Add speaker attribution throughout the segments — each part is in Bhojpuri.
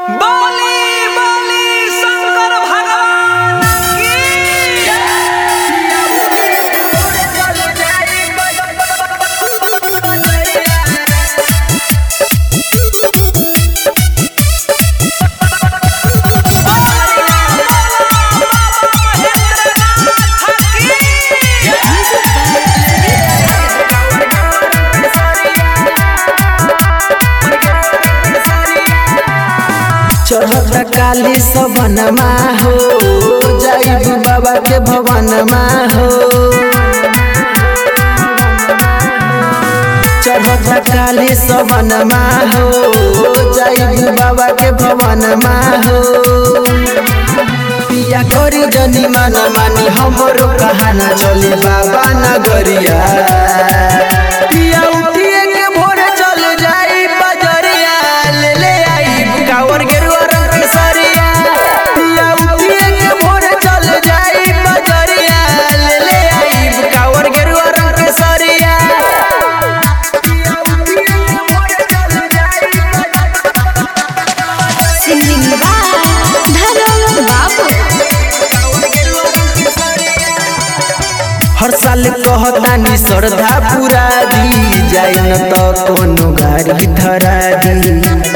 Speaker 1: बोली बोली शंकर भगवान की
Speaker 2: चढ़त काली सवनमा हो जाइब बाबा के भवनमा हो चढ़त काली सवनमा हो जाइब बाबा के भवनमा हो पिया करी जनी माना मानी हमरो कहाना चले बाबा नगरिया पिया उठिए के भोरे चल जाई बजरिया ले ले आई कावर गेरुआ रंग के सरिया पिया उठिए के भोरे चल जाई बजरिया ले ले आई कावर गेरुआ रंग के सरिया पिया उठिए के भोरे चल जाई
Speaker 3: सिंगिंग बाय धर्म बाबू
Speaker 2: हर साल कहतानी श्रद्धा पूरा दी जाए न त कोनो गाड़ी धरा दी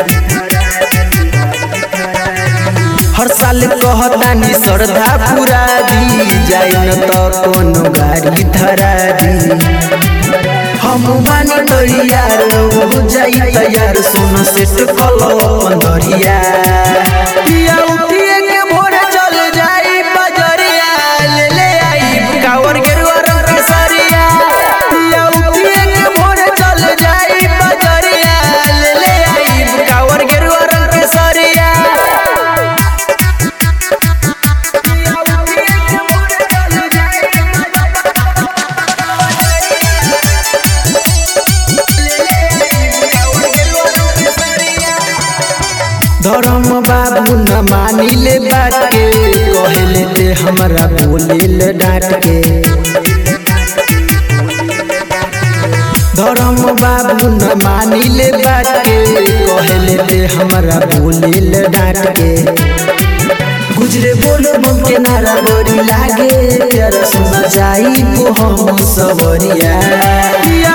Speaker 2: हर साल कहतानी श्रद्धा पूरा दी जाए न त कोनो गाड़ी धरा दी हम बानी तैयार हो जाई तैयार सुन सेट कलो पंदरिया पिया उठिए के भोरे चल जाई बजरिया ले ले आई कावर गेरुआ रंग के सरिया पिया उठिए के भोरे चल जाई बजरिया ले ले आई कावर गेरुआ रंग के सरिया पिया उठिए के भोरे चल जाई धर्म बाबू न मानिले बात के कहले ते हमरा बोलिल डांट के धर्म बाबू न मानिले बात के कहले ते हमरा बोलिल डांट के गुजरे बोलो बम के नारा बड़ी लागे तेरा सुन जाई को हम सवरिया